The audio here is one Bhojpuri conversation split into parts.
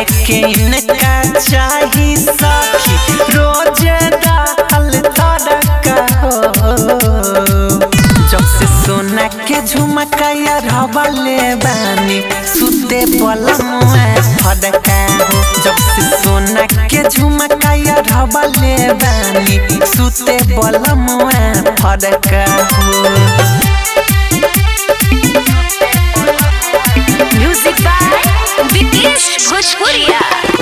के इनका चाही सखी रोज दाल तड़का हो जब से सोना के झुमकाया रबले बानी सुते पलमुआ फड़का हो जब से सोना के झुमकाया रबले बानी सुते पलमुआ फड़का हो म्यूजिक बाय विकेश भोजपुरिया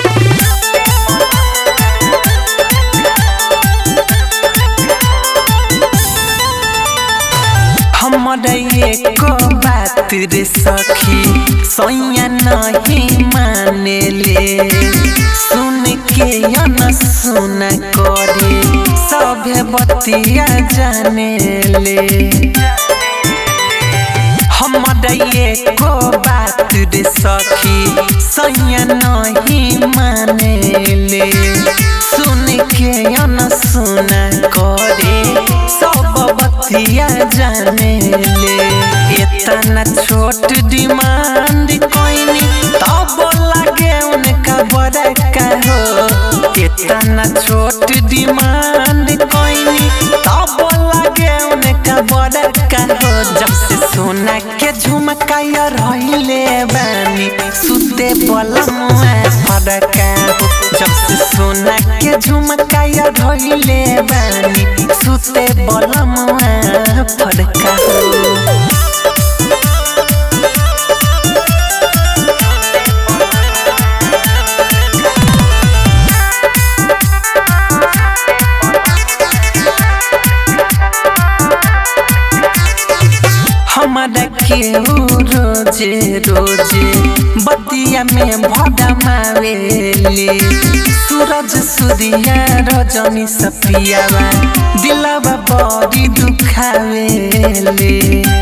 हमर एको बात रे सखी सैया नहीं माने ले सुन के या न सुन करे सभे बतिया जाने ले हमर एको बात रे सखी सैया नहीं माने ले सुन के या न सुन करे सब बतिया जाने ले इतना छोट डिमांड कोइनी तब लगे उनका बड़का हो इतना छोट डिमांड कोइनी तब लगे उनका बड़का हो जब से सोना के झुमकाया रहिले बानी सुते पलमुआ फड़का हो जब से सोना के झुमकाया रहिले बानी सुते पलमुआ फड़का हो हमारा केहू रोजे रोजे बतिया में भड़ा मावेले सूरज सूर्या रजनी सपियावा दिलवा बड़ी दुखावेले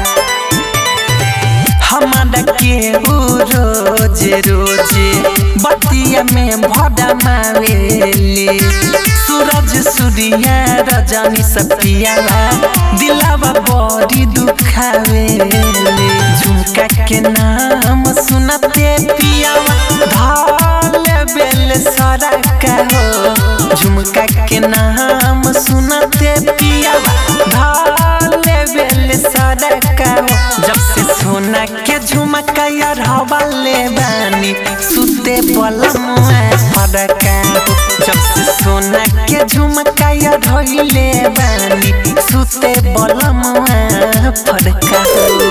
हमारा केहू रोजे रोजे बतिया में भड़ा मावेले सूरज सूर्या रजनी सपियावा दिलवा बड़ी दुखावेले झुमका के नाम सुनते पियावा धाल बेल सरका हो झुमका के नाम सुनते पियावा धाल बेल सरका हो जब से सोना के झुमका यार हवाले बानी सुते पलमुआ फड़का हो जब से सोना के झुमका यार धइले बानी सुते पलमुआ फड़का हो